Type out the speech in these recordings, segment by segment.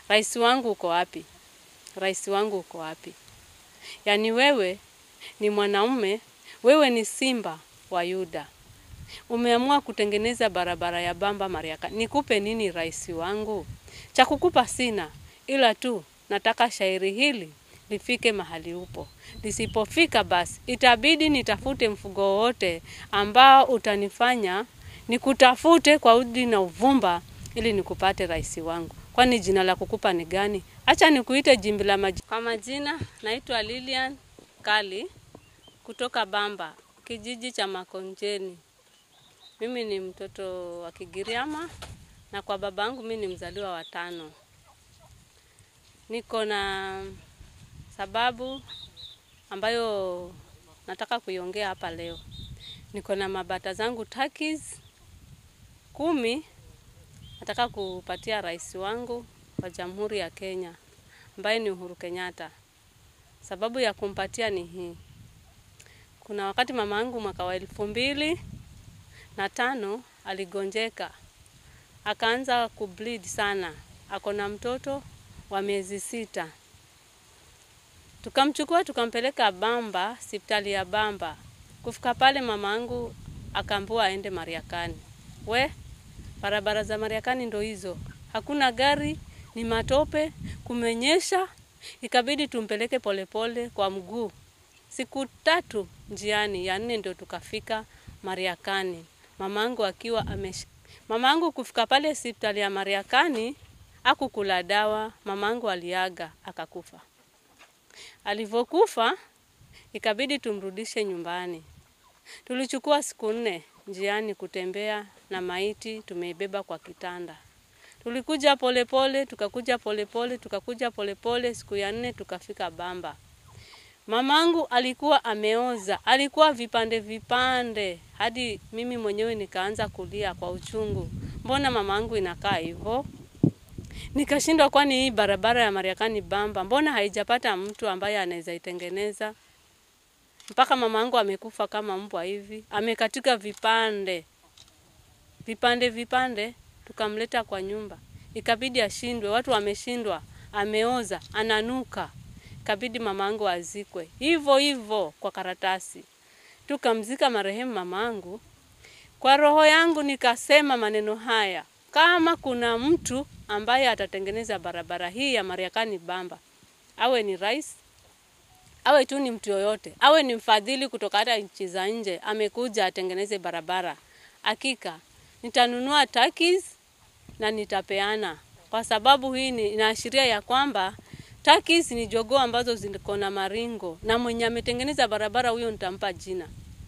rais wangu uko wapi? Rais wangu uko wapi? Yaani wewe ni mwanaume, wewe ni simba wa Yuda, umeamua kutengeneza barabara ya Bamba Mariakani. Nikupe nini rais wangu? Cha kukupa sina, ila tu nataka shairi hili lifike mahali upo. Lisipofika basi itabidi nitafute mfugo wowote ambao utanifanya nikutafute kwa udi na uvumba ili nikupate rais wangu. Kwani jina la kukupa ni gani? Acha nikuite jimbi la maji. Kwa majina naitwa Lilian Kali kutoka Bamba, kijiji cha Makonjeni. Mimi ni mtoto wa Kigiriama na kwa babangu mimi ni mzaliwa wa tano. Niko na sababu ambayo nataka kuiongea hapa leo. Niko na mabata zangu takis kumi nataka kupatia rais wangu wa Jamhuri ya Kenya ambaye ni Uhuru Kenyatta. Sababu ya kumpatia ni hii. Kuna wakati mama yangu mwaka wa elfu mbili na tano aligonjeka, akaanza kubleed sana, ako na mtoto wa miezi sita. Tukamchukua tukampeleka Bamba, hospitali ya Bamba. Kufika pale mama yangu akaambiwa aende Mariakani. We, barabara za Mariakani ndo hizo, hakuna gari, ni matope, kumenyesha, ikabidi tumpeleke polepole kwa mguu. Siku tatu njiani, ya nne ndio tukafika Mariakani. Mamangu akiwa amesh... mamangu kufika pale hospitali ya Mariakani akukula dawa, mamangu aliaga akakufa. Alivyokufa ikabidi tumrudishe nyumbani. Tulichukua siku nne njiani kutembea na maiti tumeibeba kwa kitanda. Tulikuja polepole pole, tukakuja polepole pole, tukakuja polepole pole, siku ya nne tukafika Bamba. Mamangu alikuwa ameoza, alikuwa vipande vipande, hadi mimi mwenyewe nikaanza kulia kwa uchungu. Mbona mamangu inakaa hivyo? Nikashindwa, kwani hii barabara ya Mariakani Bamba mbona haijapata mtu ambaye anaweza itengeneza? Mpaka mamangu amekufa kama mbwa hivi, amekatika vipande vipande vipande, tukamleta kwa nyumba, ikabidi ashindwe. Watu wameshindwa, ameoza, ananuka, ikabidi mamangu azikwe hivyo hivyo kwa karatasi. Tukamzika marehemu mamangu. Kwa roho yangu nikasema maneno haya, kama kuna mtu ambaye atatengeneza barabara hii ya Mariakani Bamba, awe ni rais, awe tu ni mtu yoyote, awe ni mfadhili kutoka hata nchi za nje, amekuja atengeneze barabara, hakika nitanunua takis na nitapeana, kwa sababu hii ni inaashiria ya kwamba takis ni jogoo ambazo ziko na maringo, na mwenye ametengeneza barabara huyo nitampa jina.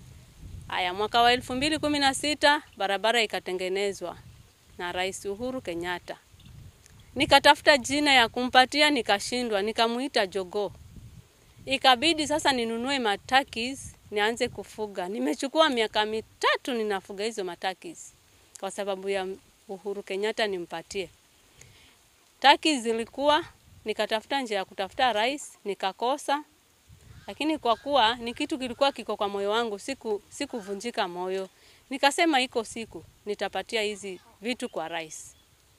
Haya, mwaka wa elfu mbili kumi na sita barabara ikatengenezwa na Rais Uhuru Kenyatta. Nikatafuta jina ya kumpatia nikashindwa, nikamuita jogoo. Ikabidi sasa ninunue matakis nianze kufuga. Nimechukua miaka mitatu ninafuga hizo matakis kwa sababu ya Uhuru Kenyatta nimpatie. Takis zilikuwa nikatafuta njia ya kutafuta rais nikakosa, lakini kwa kuwa ni kitu kilikuwa kiko kwa moyo wangu, siku sikuvunjika moyo. Nikasema iko siku nitapatia hizi vitu kwa rais.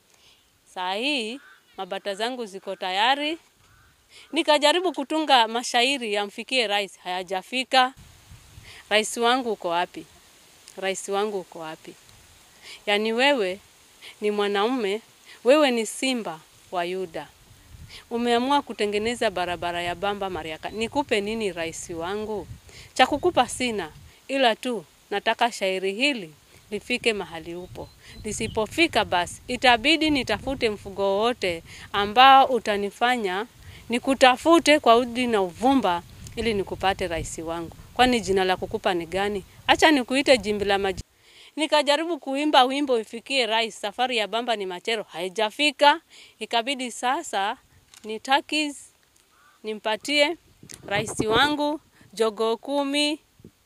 Saa hii mabata zangu ziko tayari. Nikajaribu kutunga mashairi yamfikie rais, hayajafika. Rais wangu uko wapi? Rais wangu uko wapi? Yaani wewe ni mwanaume, wewe ni simba wa Yuda, umeamua kutengeneza barabara ya Bamba Mariakani. Nikupe nini rais wangu? Cha kukupa sina, ila tu nataka shairi hili lifike mahali upo. Lisipofika basi itabidi nitafute mfugo wowote ambao utanifanya nikutafute kwa udi na uvumba ili nikupate rais wangu. Kwani jina la kukupa ni gani? Acha nikuite jimbi la maji. Nikajaribu kuimba wimbo ifikie rais, safari ya Bamba ni machero, haijafika. Ikabidi sasa ni takis nimpatie rais wangu jogoo kumi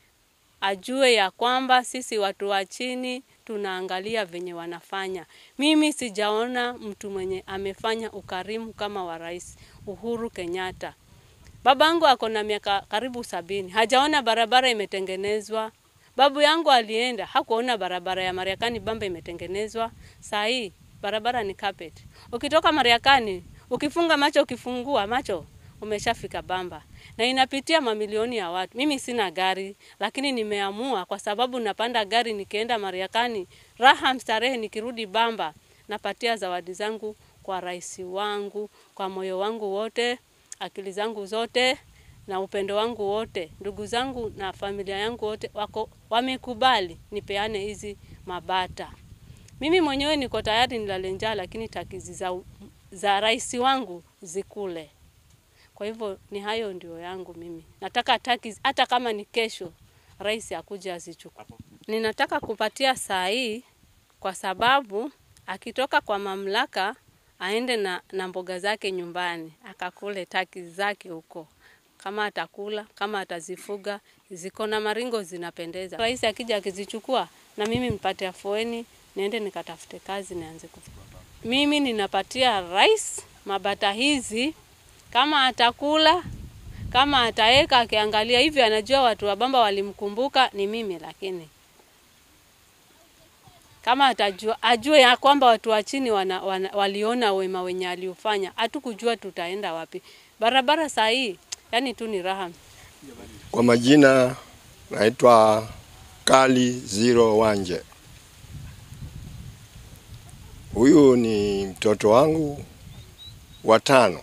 ajue ya kwamba sisi watu wa chini tunaangalia venye wanafanya. Mimi sijaona mtu mwenye amefanya ukarimu kama wa Rais Uhuru Kenyatta. Babangu ako na miaka karibu sabini, hajaona barabara imetengenezwa. Babu yangu alienda hakuona barabara ya Mariakani Bamba imetengenezwa. Saa hii barabara ni carpet. Ukitoka Mariakani Ukifunga macho, ukifungua macho umeshafika Bamba, na inapitia mamilioni ya watu. Mimi sina gari, lakini nimeamua kwa sababu napanda gari nikienda Mariakani, raha mstarehe, nikirudi Bamba napatia zawadi zangu kwa rais wangu, kwa moyo wangu wote, akili zangu zote na upendo wangu wote. Ndugu zangu na familia yangu wote wako wamekubali nipeane hizi mabata. Mimi mwenyewe niko tayari nilale njaa, lakini takizi za, za rais wangu zikule. Kwa hivyo ni hayo ndio yangu mimi. Nataka takizi hata kama ni kesho rais akuje azichukue. Ninataka kupatia saa hii kwa sababu akitoka kwa mamlaka aende na, na mboga zake nyumbani akakule taki zake huko, kama atakula, kama atazifuga, ziko na maringo zinapendeza. Rais akija akizichukua, na mimi mpate afueni, niende nikatafute kazi nianze kufuga. Mimi ninapatia rais mabata hizi, kama atakula, kama ataeka, akiangalia hivi, anajua watu wa Bamba walimkumbuka ni mimi, lakini kama atajua ajue ya kwamba watu wa chini wana, wana, waliona wema wenye aliufanya. Hatukujua tutaenda wapi. Barabara saa hii yani tu ni raha. Kwa majina naitwa Kali Zero Wanje. Huyu ni mtoto wangu wa tano.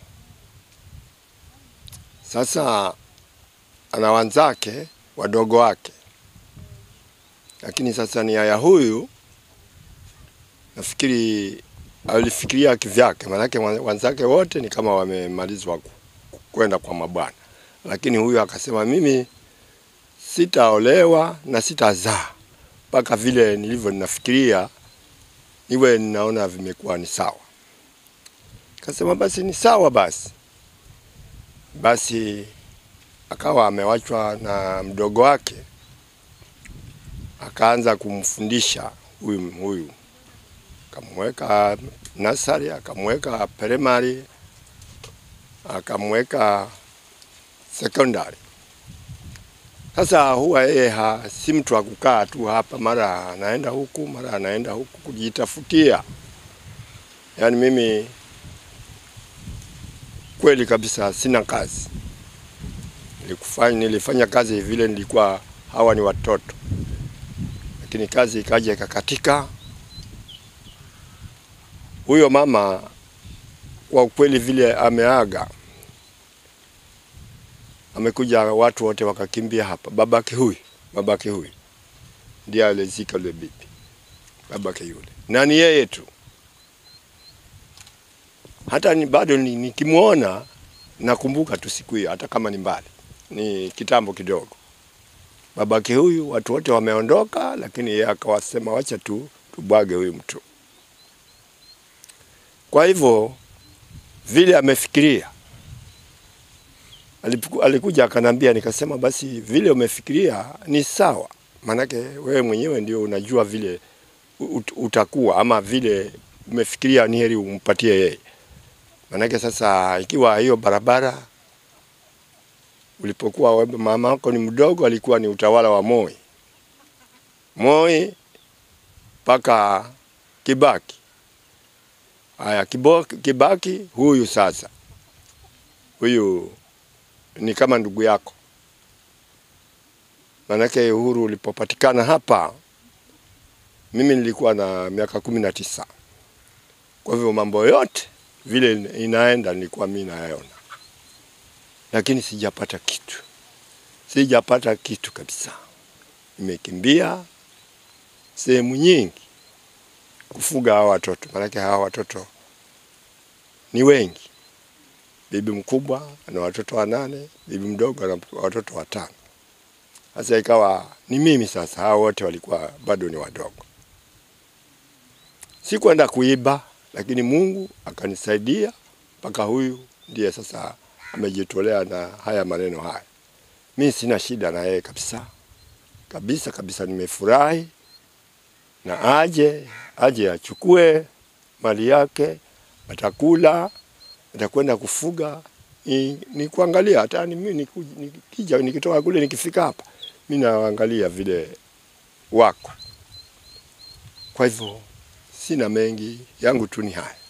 Sasa ana wanzake wadogo wake, lakini sasa nia ya huyu nafikiri alifikiria kivyake, maanake wanzake wote ni kama wamemalizwa kwenda kwa mabwana, lakini huyu akasema mimi sitaolewa na sitazaa mpaka vile nilivyo ninafikiria niwe ninaona vimekuwa ni sawa. Kasema basi ni sawa basi. Basi akawa amewachwa na mdogo wake, akaanza kumfundisha huyu huyu akamweka nasari, akamweka primary, akamweka sekondari. Sasa huwa yeye si mtu wa kukaa tu hapa, mara anaenda huku, mara anaenda huku kujitafutia. Yaani mimi kweli kabisa sina kazi. Nilikufanya, nilifanya kazi vile nilikuwa hawa ni watoto, lakini kazi ikaja ikakatika huyo mama kwa ukweli vile ameaga, amekuja watu wote wakakimbia hapa. Babake huyu babake huyu ndiye alizika yule bibi, babake yule, na ni yeye tu. Hata ni bado nikimwona nakumbuka tu siku hiyo, hata kama ni mbali, ni kitambo kidogo. Babake huyu watu wote wameondoka, lakini yeye akawasema wacha tu tubwage huyu mtu. Kwa hivyo vile amefikiria, alikuja akanambia, nikasema basi vile umefikiria ni sawa, maanake wewe mwenyewe ndio unajua vile ut, utakuwa ama vile umefikiria ni heri umpatie yeye. Maanake sasa ikiwa hiyo barabara ulipokuwa mama wako ni mdogo, alikuwa ni utawala wa Moi, Moi mpaka Kibaki. Haya, Kibaki huyu sasa, huyu ni kama ndugu yako, manake uhuru ulipopatikana hapa, mimi nilikuwa na miaka kumi na tisa. Kwa hivyo mambo yote vile inaenda nilikuwa mimi nayaona, lakini sijapata kitu, sijapata kitu kabisa. Nimekimbia sehemu nyingi kufuga hawa watoto, maanake hawa watoto ni wengi. Bibi mkubwa ana watoto wanane, bibi mdogo ana watoto watano. Sasa ikawa ni mimi sasa, hawa wote walikuwa bado ni wadogo. Sikwenda kuiba, lakini Mungu akanisaidia mpaka huyu ndiye sasa amejitolea na haya maneno haya. Mi sina shida na yeye kabisa kabisa kabisa, nimefurahi na aje aje achukue mali yake, atakula, atakwenda kufuga. Ni, ni kuangalia hata ni mimi nikija nikitoka kule nikifika hapa mimi naangalia vile wako. Kwa hivyo sina mengi, yangu tu ni haya.